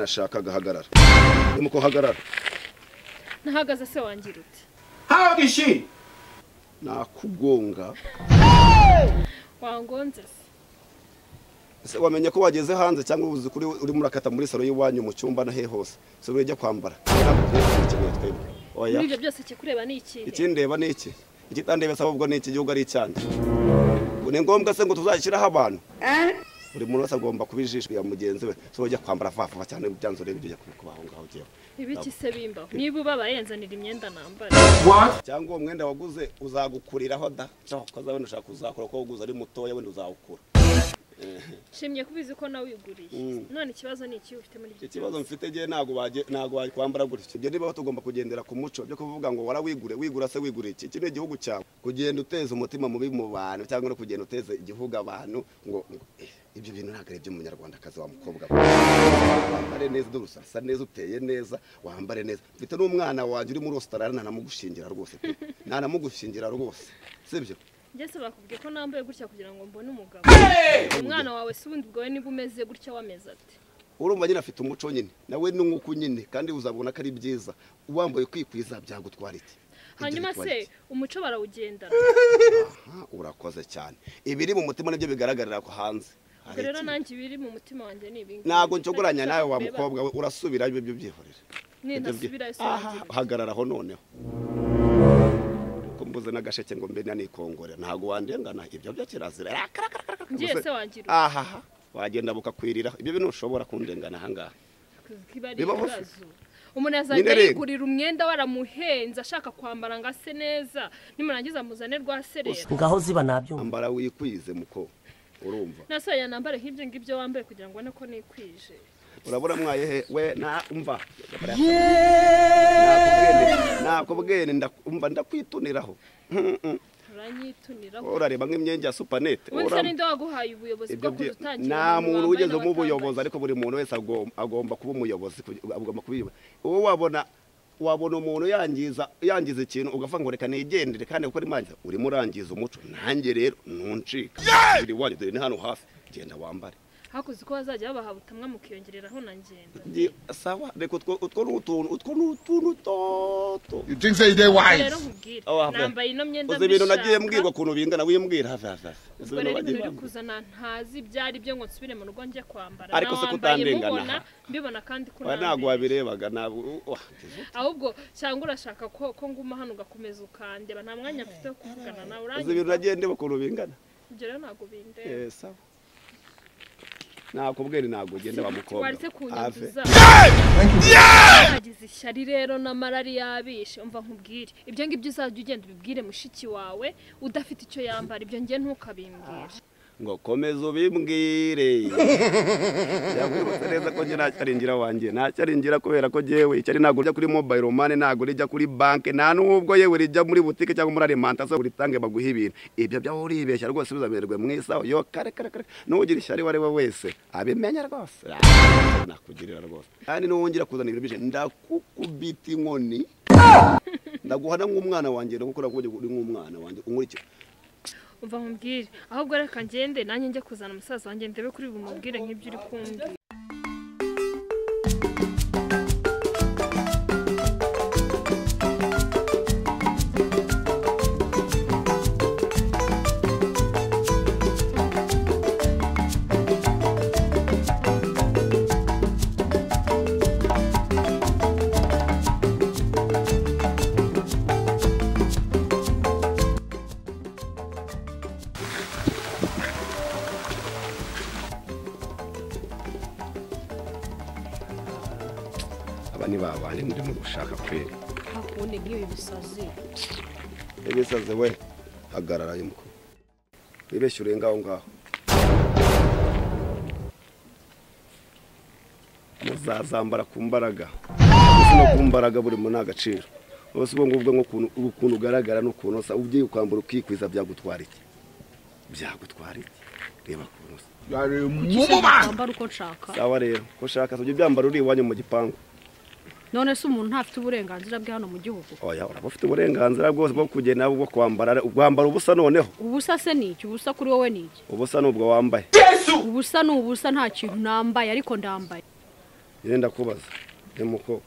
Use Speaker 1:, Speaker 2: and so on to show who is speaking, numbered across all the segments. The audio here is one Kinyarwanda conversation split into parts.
Speaker 1: ashaka agahagarara nuko hagarara
Speaker 2: nahagaze se wangira uti
Speaker 3: hagishi
Speaker 1: nakugonga
Speaker 2: wangonze se
Speaker 1: ese wamenye ko wageze hanze cyangwa ubuze kuri urimo urakata muri salo y'iwanyu mu cyumba na he hose si ujya kwambara ntabwo uzi ikintu twebwe oya
Speaker 2: muri ibyo byose kikureba ni ikihe
Speaker 1: ikindeba ni iki ikitandeba se ahubwo ni iki gihugu ari icyanjye Ngo ni ngombwa se ngo tuzashyiraho abantu buri muntu wese agomba kuba ijisho rya mugenzi we si ujya kwambara vuba vuba cyane byanze urebe ibyo ujya kubaho ngaho ugiye
Speaker 2: ibiki se bimbaho niba ubabaye nzanira imyenda nambara
Speaker 3: what
Speaker 1: cyangwa uwo mwenda waguze uzagukuriraho da ushaka kuza wenda ushaka kuzakora kuko waguze ari mutoya wenda uzawukura
Speaker 2: nshimye kubizi ko nawe uyiguriye none ikibazo ni ikihe ufite muri ibyo
Speaker 1: ikibazo
Speaker 2: byose
Speaker 1: mfite gihe ntabwo baje- ntabwo bakwambara gutya ibyo niba tugomba kugendera ku muco byo kuvuga ngo warawigure wigura se wigura iki iki ni igihugu cyawe kugenda uteza umutima mubi mu bantu cyangwa no kugenda uteza igihugu abantu ngo ngo, eh, ibyo bintu ntabwo ari iby'umunyarwandakazi wa mukobwa we. wambare neza dore usasa neza uteye neza wambare neza mfite n'umwana wanjye uri muri ositarari ntanamugushingira rwose pe ntanamugushingira rwose sibyo
Speaker 2: njyese bakubwiye ko nambaye gutya kugira ngo mbone umugabo umwana wawe si ubundi bwawe niba umeze gutya wameze ati
Speaker 1: urumva nyine afite umuco nyine nawe ni nk'uko nyine kandi uzabona ko ari byiza wambaye kwikwiza byagutwara iki
Speaker 2: hanyuma se
Speaker 1: Ibyagutwara iki?
Speaker 2: umuco barawugendana
Speaker 1: Aha, urakoze cyane ibiri mu mutima nibyo bigaragarira ku hanze Hari
Speaker 2: ubwo rero
Speaker 1: iki?
Speaker 2: nanjye ibiri mu mutima wanjye ni ibingibi
Speaker 1: ntabwo ncogoranya nawe wa mukobwa we urasubira ibyo byo byihorera
Speaker 2: nintasubira ese wangira uti.
Speaker 1: hagararaho noneho ko mbuze n'agasheke ngo mbe nanikongorera ntabwo wandengana ibyo byo kirazira Rakarakarakaraka.
Speaker 2: njye
Speaker 1: Gusa-
Speaker 2: se wangira uti.
Speaker 1: ahaha wagenda bukakwiriraho ibyo bintu ntushobora kundengana ahangaha
Speaker 2: kiba ari
Speaker 1: Bibaho se?
Speaker 2: ibibazo umuntu yazajya
Speaker 1: Nyine rero.
Speaker 2: yigurira umwenda waramuhenze ashaka kwambara ngo ase neza nimurangiza muzane rwa serera
Speaker 4: ngaho ziba nabyumva
Speaker 1: ambara wikwize muko urumva
Speaker 2: nasohoye nambare nk'ibyo ngibyo wambaye kugira ngo ubone ko nikwije
Speaker 1: urabura mwaye he we na umva nakubwiye nti ndaku- umva ndakwituniraho
Speaker 2: turanyituniraho
Speaker 1: urareba nk'imyenge ya supanete
Speaker 2: ubu se ninde waguhaye ubuyobozi bwo kuza utangira
Speaker 1: nta
Speaker 2: abantu
Speaker 1: muntu
Speaker 2: bambaye
Speaker 1: wigeze mu buyobozi
Speaker 2: n'abatambaye?
Speaker 1: ariko buri muntu wese agom- agomba kuba umuyobozi kugi- agomba kuba uyoboye. uwo wabona wabona umuntu yangiza yangiza ikintu ugavuga ngo reka nigendere kandi kuko arimangiza urimo urangiza umuco nanjye rero ntuncika biri wanyu dore ni hano hafi genda wambare
Speaker 2: hakuze uko bazajya babaha ubutumwa mukiyongereraho na ngenda
Speaker 1: Ngi- sawa reka utwo utwo ni utuntu utwo ni utuntu toto
Speaker 3: you think say you dey wise
Speaker 2: rero nkubwire
Speaker 1: Aho wava.
Speaker 2: nambaye ino myenda
Speaker 1: uzi ibintu nagiye
Speaker 2: mbishaka.
Speaker 1: mbwirwa ukuntu bingana wimbwira hafi hafi hafi Uzi
Speaker 2: ubwo rero
Speaker 1: wagiye
Speaker 2: ibintu uri
Speaker 1: wambwira.
Speaker 2: kuzana ntazi ibyo ari byo ngo nsubire mu rugo njye kwambara
Speaker 1: Ariko
Speaker 2: Na
Speaker 1: se ko
Speaker 2: wambaye
Speaker 1: utandengana
Speaker 2: mubona,
Speaker 1: aha?
Speaker 2: mbibona kandi ko
Speaker 1: Oya, ntabwo
Speaker 2: unambaye.
Speaker 1: wabirebaga ntabwo wa-
Speaker 2: ahubwo cyangwa urashaka ko ko nguma hano ugakomeza ukandeba nta mwanya mfite wo kuvugana nawe
Speaker 1: uzi ibintu
Speaker 2: urangiza
Speaker 1: nagiye ndeba ukuntu bingana
Speaker 2: ibyo rero ntabwo bindeba
Speaker 1: Eh, sawa nakubwira ntabwo ugenda wa mukobwa
Speaker 2: waretse
Speaker 1: Ave.
Speaker 2: kunyanduza nagize ishyari rero n'amarari yabishe umva nkubwire ibyo ngibyo uzajya ugenda ubibwire mushiki wawe udafite icyo yambara ibyo ngiye ntukabimbwire
Speaker 1: ngo komeza ubimbwire yakwibutse neza ko njye nacyaringira wanjye nacyaringira kubera ko jewe icyari ntabwo rijya kuri mobile money ntabwo rijya kuri banki nta n'ubwo yewe rijya muri butike cyangwa muri alimantasiyo uritange baguhe ibintu ibyo byaho uribeshya rwose bizamererwe mwisaho yo kare kare kare n'ugira ishyari uwo ari we wese abimenya rwose Ah, nakugirira rwose kandi n'uwongera kuzana ibintu byinshi ndakukubita inkoni ndaguhana nk'umwana wanjye ndagukora kuko uri nk'umwana wanjye unkurikira
Speaker 2: umva nkubwire ahubwo reka ngende nanjye njye kuzana umusaza wanjye ndebe kuri bumubwire nk'ibyo uri kumbwira
Speaker 1: aba ni ba bandi murimo gushaka kwera
Speaker 5: hakundi nk'ibi bisazi
Speaker 1: ibisaze we hagarara yumko wibeshye uri ngaho ngaho muzazambara ku mbaraga ese no ku mbaraga buri mu nta gaciro bose ubwo ngubwo nk'ukuntu ukuntu ugaragara n'ukuntu usa ugiye kwambara ukikwiza byagutwara iki byagutwara iki reba ukuntu usa
Speaker 3: you are a woman
Speaker 5: nambara uko nshaka
Speaker 1: sawa rero ko ushaka si ibyo byambara uri iwanyu mu gipangu
Speaker 5: none se umuntu ntafite uburenganzira bwe hano mu gihugu
Speaker 1: oya uraba ufite uburenganzira bwose bwo kugenda bwo kwambara kwambara ubusa noneho
Speaker 5: ubusa se ni iki ubusa kuri wowe ni iki
Speaker 1: ubusa ni ubwo wambaye
Speaker 3: yesu
Speaker 5: ubusa ni ubusa nta kintu nambaye ariko ndambaye
Speaker 1: yenda kubaza emuko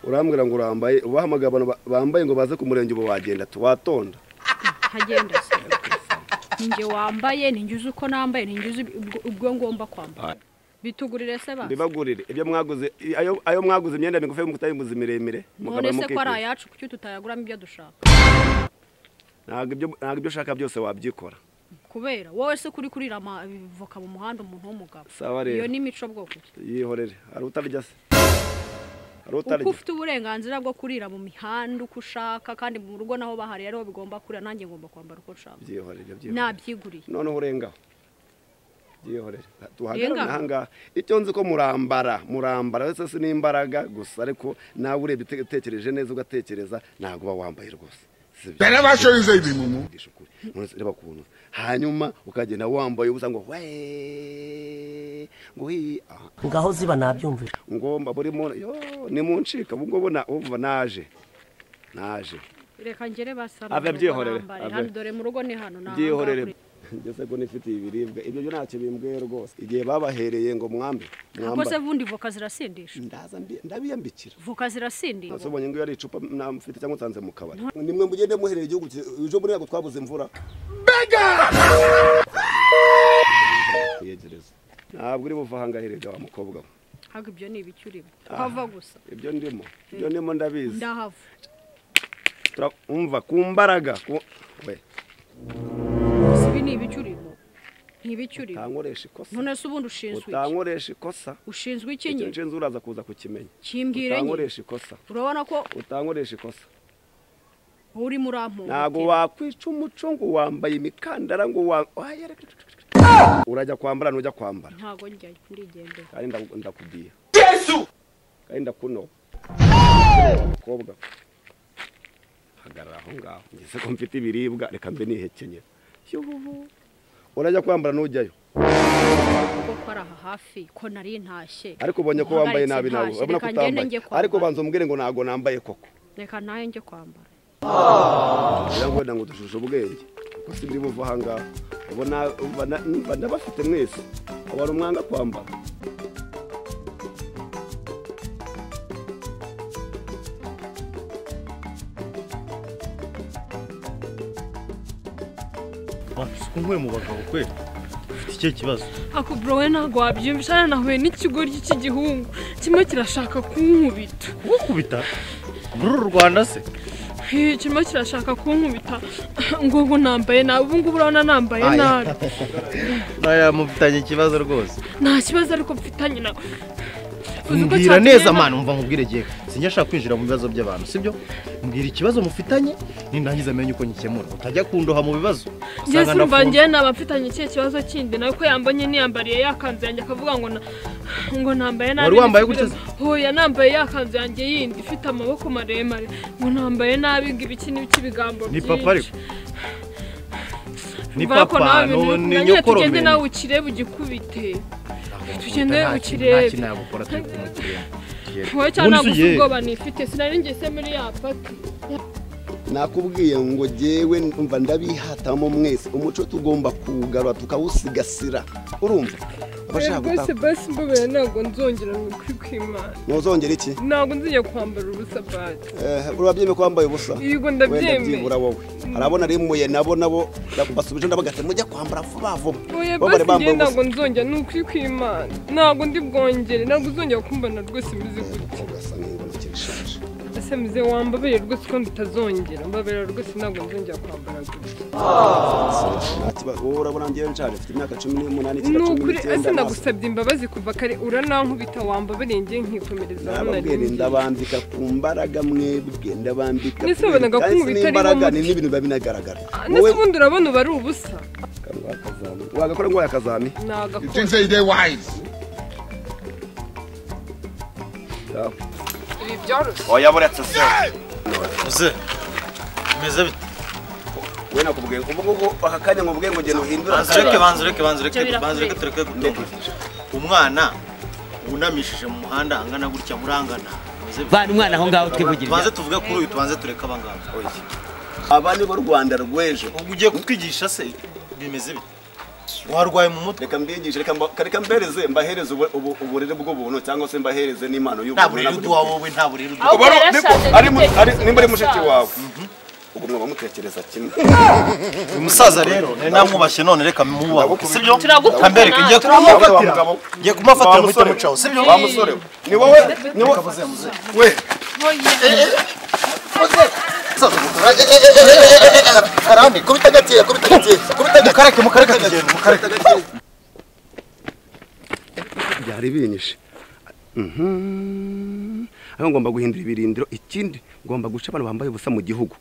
Speaker 1: urambwira ngo urambaye ubahamagaye abantu ba- bambaye ngo baze ku murenge ubu wagenda tu watonda
Speaker 5: ntagenda se ninjye wambaye ninjye uzi uko nambaye ninjye uzi ubwo- ubwo ngomba kwambara bitugurire se basi
Speaker 1: mbibagurire ibyo mwaguze i- ayo ayo mwaguze imyenda migufi mutayimuze miremire mukaba
Speaker 5: none se ko ari
Speaker 1: mukikuza
Speaker 5: ayacu kuki tutayaguramo ibyo dushaka
Speaker 1: ntabwo ibyo ntabwo ibyo ushaka byose wabyikora
Speaker 5: kubera wowe se kuri kurira amavoka mu muhanda umuntu w'umugabo
Speaker 1: Sawa rero.
Speaker 5: iyo ni imico bwoko ki
Speaker 1: yihorere hari utarya se hari
Speaker 5: kuko
Speaker 1: utarya
Speaker 5: ufite uburenganzira bwo kurira mu mihanda uko ushaka kandi mu rugo naho bahari ariho bigomba kurira nanjye ngomba kwambara uko nshaka
Speaker 1: byihorere byihorere
Speaker 5: nabyiguriye
Speaker 1: noneho urengaho byihorere
Speaker 5: Urengaho?
Speaker 1: tuhagarara ahangaha icyo nzi ko murambara murambara wese si n'imbaraga gusa ariko nawe urebye ute- utekereje neza ugatekereza ntabwo uba wambaye rwose Si byo.
Speaker 3: They never show you say mumu.
Speaker 1: Ngisha ukuri. None se reba ukuntu hanyuma ukagenda wambaye ubusa ngo wee ngo hii Ah,
Speaker 4: ngaho ziba nabyumvira
Speaker 1: ngomba buri muntu yo ni mu ncika ubu ngubu na- umva naje naje
Speaker 5: reka ngere basa
Speaker 1: Ave byihorere, ave.
Speaker 5: hano dore mu rugo ni hano ni aha
Speaker 1: byihorere
Speaker 5: ngaha
Speaker 1: ngeze ko nifitiye ibiribwa ibyo byo ntacyo bimbwiye rwose igihe babahereye ngo mwambe
Speaker 5: kuri- ako se
Speaker 1: mwambare
Speaker 5: vundi voka zirasindisha
Speaker 1: ndaza mbi- ndabiyambikira
Speaker 5: voka zirasindisha
Speaker 1: nasobonye ngo iyo ari icupa namufite cyangwa utanze mu kabari nimwe mugende muhereye igihugu cye- ejo muri ntabwo twabuze imvura kuyegereza ntabwo uri buva ahangaherega wa mukobwa we
Speaker 5: ntabwo ibyo ni ibiki urimo uhava gusa
Speaker 1: ibyo ndimo ibyo ndimo ndabizi
Speaker 5: ndahava
Speaker 1: Tura- umva ku mbaraga ku- we
Speaker 5: gusa ibi ni ibiki urimo ni ibiki urimo
Speaker 1: utankoresha ikosa
Speaker 5: none se ubundi ushinzwe iki
Speaker 1: utankoresha ikosa
Speaker 5: ushinzwe iki
Speaker 1: icyo
Speaker 5: nyine
Speaker 1: nshinzi uraza kuza kukimenye
Speaker 5: kimbwire nyine
Speaker 1: utankoresha ikosa
Speaker 5: urabona ko
Speaker 1: utankoresha ikosa
Speaker 5: wowe urimo urampunga
Speaker 1: ntabwo wakwica umuco ngo wambaye imikandara ngo wa Oya, reka- urajya kwambara ntujya kwambara
Speaker 5: ntabwo njyayo ndigendera
Speaker 1: kandi ndaku- ndakubwiye
Speaker 3: Yesu!
Speaker 1: kandi ndakunoba mukobwa hagarara aho ngaho ngeze ko mfite ibiribwa reka mbe nihekenye Yuhu. urajya kwambara ntujyayo
Speaker 5: kuko ko ari aha hafi ko nari ntashye
Speaker 1: ariko ubonye ko wambaye nabi nawe
Speaker 5: Uhagaritse
Speaker 1: urabona ko
Speaker 5: ntashye. Reka ngende
Speaker 1: utambaye
Speaker 5: njye
Speaker 1: ariko
Speaker 5: kwambara.
Speaker 1: banza umbwire ngo ntabwo nambaye koko
Speaker 5: reka nawe njye kwambara
Speaker 1: ngira ngo wenda ngo dushushe ubwenge kuko si buri buva ahangaha ubona ubona- numva ndabafite mwese wari umwanga kwambara
Speaker 6: wasuka nk'uwe mu bagabo kwe ufite icyo kibazo
Speaker 7: ako bro we ntabwo wabyiyumvisha hano nahuye n'ikigoryi cy'igihungu kirimo kirashaka kunkubita
Speaker 6: uwukubita muri uru rwanda se
Speaker 7: Hey, kirimo kirashaka kunkubita ngo ngo nambaye nabi ubu ngubu urabona nambaye nabi
Speaker 6: naya mufitanye ikibazo rwose
Speaker 7: nta kibazo ariko mfitanye nawe Uzi uko
Speaker 6: mbwira
Speaker 7: cyatugenda?
Speaker 6: neza mwana umva nkubwire gihe sinjya ashaka kwinjira mu bibazo by'abantu sibyo mbwira ikibazo mufitanye nindangiza amenye uko ngikemura utajya kundoha mu bibazo usanga
Speaker 7: Yesu urumva
Speaker 6: ndafunze
Speaker 7: njyewe naba mfitanye ikihe kibazo kindi nawe ko yambonye niyambariye yakanzu yanjye akavuga ngo na- ngo nambaye nabi
Speaker 6: Wari wambaye
Speaker 7: nisubire-
Speaker 6: gutya
Speaker 7: hoya nambaye yakanzu yanjye yindi ifite amaboko maremare ngo nambaye nabi ngo ibiki n'ibiki ibigambo
Speaker 6: Ni
Speaker 7: byinshi
Speaker 6: papa ariko. ni
Speaker 7: Urabona ko
Speaker 6: papa
Speaker 7: nawe ibintu
Speaker 6: no-
Speaker 7: bikunda,
Speaker 6: ni
Speaker 7: nyine tugende
Speaker 6: nyokorome
Speaker 7: nawe ukirebe ugikubite tugende
Speaker 6: Nta kintu-
Speaker 7: ukirebe.
Speaker 6: nta kintu yagukora turi kumukireba
Speaker 7: wowe cyane
Speaker 6: Ubundi
Speaker 7: ntabwo
Speaker 6: se
Speaker 7: ufite
Speaker 6: yewe.
Speaker 7: ubwoba nifite sinari ngise muri ya paki
Speaker 1: nakubwiye ngo jyewe umva ndabihatamo mwese umuco tugomba kuwugarura tukawusigasira urumva abashaka
Speaker 7: rwose
Speaker 1: gutaka
Speaker 7: basi mbabera ntabwo nzongera ngo ukuri kw'imana
Speaker 1: ntuzongere iki
Speaker 7: ntabwo nzongera kwambara ubusa bati
Speaker 1: Eh, urabyemeye ko wambaye ubusa
Speaker 7: Yego,
Speaker 1: Wenda
Speaker 7: ndabyemeye.
Speaker 1: byibura wowe hari abona rimuye nabo nabo basubije ndabagate mujya kwambara vuba vuba
Speaker 7: oya
Speaker 1: Bo bari bambaye
Speaker 7: basi njyewe
Speaker 1: ubusa
Speaker 7: ntabwo nzongera ni ukuri kw'imana ntabwo ndi bwongere ntabwo uzongera kumbana rwose bizi gutya
Speaker 1: ugasa n'ingoma ikibishaje
Speaker 7: ese mize wambabere rwose ko nditazongera mbabera rwose ntabwo nzongera kwambara gutya
Speaker 1: wowe urabona njyewe nshaje mfite imyaka cumi n'umunani
Speaker 7: ni
Speaker 1: icyenda cumi
Speaker 7: ukuri ese
Speaker 1: n'icyenda nasa.
Speaker 7: nagusabye imbabazi kuva kare uranankubita wambabereye njye nkikomereza aho nari
Speaker 1: nababwira
Speaker 7: ngiye.
Speaker 1: ndabambika ku mbaraga mwebwe ndabambika
Speaker 7: Mbese wabonaga ko
Speaker 1: Kandi si
Speaker 7: umubiri utariho
Speaker 1: n'imbaraga
Speaker 7: umuti.
Speaker 1: ni n'ibintu biba binagaragara
Speaker 7: Ah, ndetse ubundi urabona uba ari ubusa
Speaker 1: wagakora ngo yakazami
Speaker 3: You
Speaker 7: nagakora
Speaker 3: think say they wise?
Speaker 7: ibi byoroshye
Speaker 1: oya buretse se
Speaker 6: uze meze bite
Speaker 1: we nakubwiye ubu ngubu aka kanya nkubwiye ngo genda uhindura
Speaker 6: banza ureke banza ureke banza ureke
Speaker 5: birakureba.
Speaker 6: banza ureke tureke gutunga umwana wunamishije mu muhanda angana gutya murangana meze bite?
Speaker 4: vana umwana aho ngaho twivugirira
Speaker 6: tubanze tuvuge kuri uyu tubanze tureke abangaba
Speaker 1: aba ni bo rwanda rw'ejo
Speaker 6: ugiye kutwigisha se bimeze bite warwaye mu mutwe
Speaker 1: reka mbigishe reka mba- reka mbereze mbahereze ubu- ubu- uburere bw'ubuntu cyangwa se mbahereze n'impano
Speaker 6: nta
Speaker 1: y'ubuntu
Speaker 6: buriri uduha wowe nta buriri uduha
Speaker 1: Ubu ari-
Speaker 2: Ahubwo yarashatse
Speaker 1: ari mu- ari-
Speaker 2: n'ibitekerezo
Speaker 1: nimba ari mushiki
Speaker 2: by'umusaza.
Speaker 1: wawe ubwo mwaba mutekereza kimwe
Speaker 6: umusaza rero nari namwubashye none reka mwubahe
Speaker 1: Ndagukubita.
Speaker 6: sibyo
Speaker 2: Turagukunda.
Speaker 6: kambereke ngiye
Speaker 1: Turamufatira.
Speaker 6: kumufatira ngiye kumufatira muhita mucaho sibyo
Speaker 1: wa musore we, ni wowe ni wowe we
Speaker 6: karani kubita gakeya kubita gakeya kubita gakeya mukareke mukareke kugenda mukareke
Speaker 1: byari binyishe Mhm. aho ngomba guhindura ibirindiro ikindi ngomba guca abantu bambaye ubusa mu gihugu